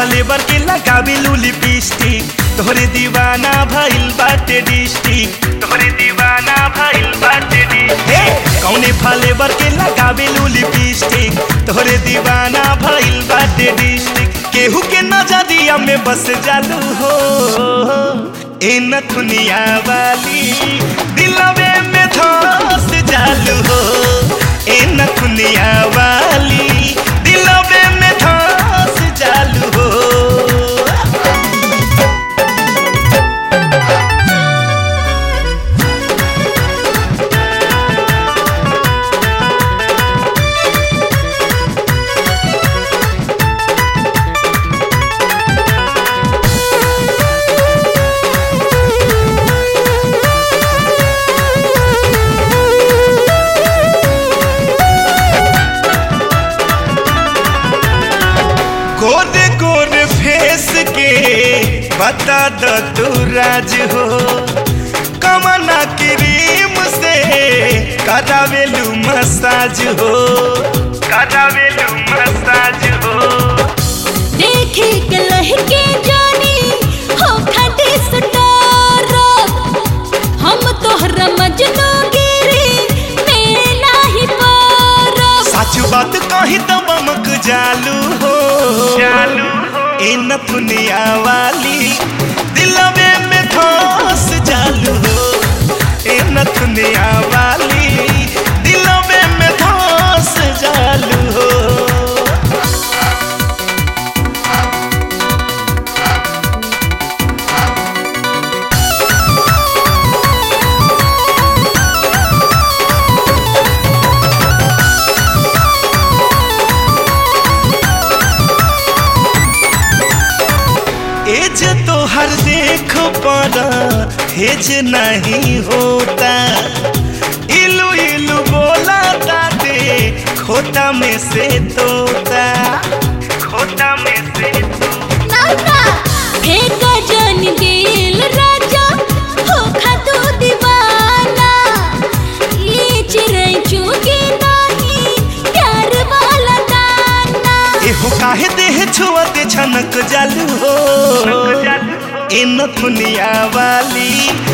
flavour के लगावे लू लिपस्टिक तोहरे दीवाना भइल बाटे डिस्ट्रिक्ट तोहरे दीवाना भइल बाटे डिस्ट्रिक्ट कौने फलेवर के लगावे लू लिपस्टिक तोहरे दीवाना भइल बाटे डिस्ट्रिक्ट केहू के नजरिया में बस जालू हो ए नथुनिया वाली दिलवे में धस जालू हो ए नथुनिया वाली दिलवे में धस जालू हो गोरे गोरे फेस के बता द तू राज हो कमना क्रीम से करावेलू मसाज हो करावेलू मसाज हो देखे के लहके जानी हो खटे सटारा हम तोहरा मजनू गिरी में नाही पारा सच बात कही तो बमक जालू हो जालू ए नथुनिया वाली दिलवे में धस जालू हो ए नथुनिया वाली दिलवे में धस जालू हो एज तो हर देख पर हेज नहीं होता इलू इलू बोला ताते खोता में से तोता खोता में से तोता नाना फेंका जन दिल राजा हो खातू दीवाना ये चिड़ै चुगी नाही प्यार वाला दाना एहो काहे देह छुअते छनक जालू हो ए नथुनिया वाली